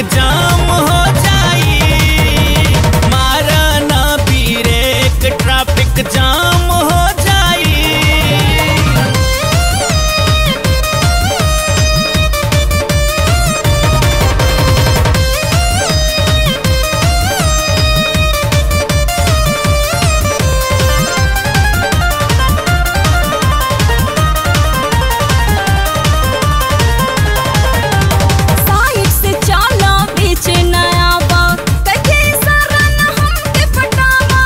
जाम हो जाई मारा ना ब्रेक ट्रैफिक जाम हो जाई साइड से चला बीच नया बा कहे सारा न हमके पटावा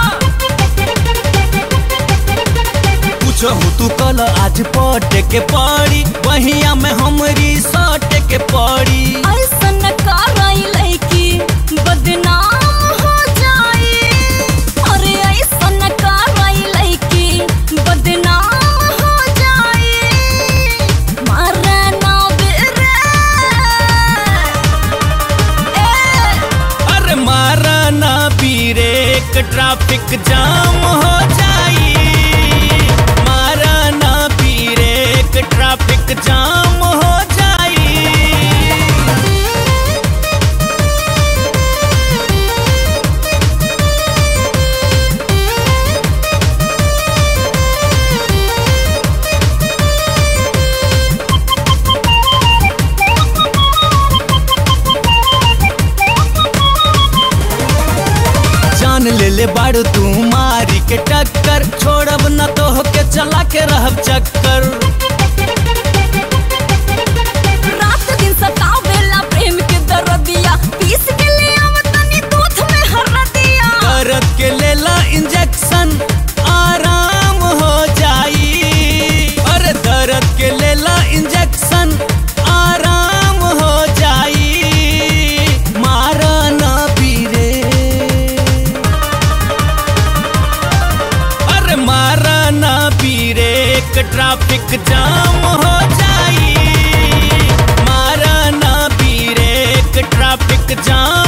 पूछो तू कल आज पट के पड़ी वहिया में हमरी सट के पड़ी ऐसन कराई लड़की बदनाम हो जाई अरे ऐसन कराई लड़की बदनाम हो जाई मारे ना बेरे ए अरे मारा ना ब्रेक ट्रैफिक जाम हो जाई मारा ना ब्रेक ट्रैफिक जाम हो जाई जान ले ले बाड़ू तू मारी के टक्कर छोड़ब न तो के चला के रहब चक्कर रात दिन सतावेला प्रेम के दर्दिया पीस के ले आवतनी दूध में हरदिया दर्द के लेला इंजेक्शन आराम हो जाई अरे दर्द के लेला इंजेक्शन आराम हो जाई मारा ना पीरे अरे मारा ना पीरे ट्रैफिक जाम हो जाई मारा ना पीरे ट्रैफिक जाम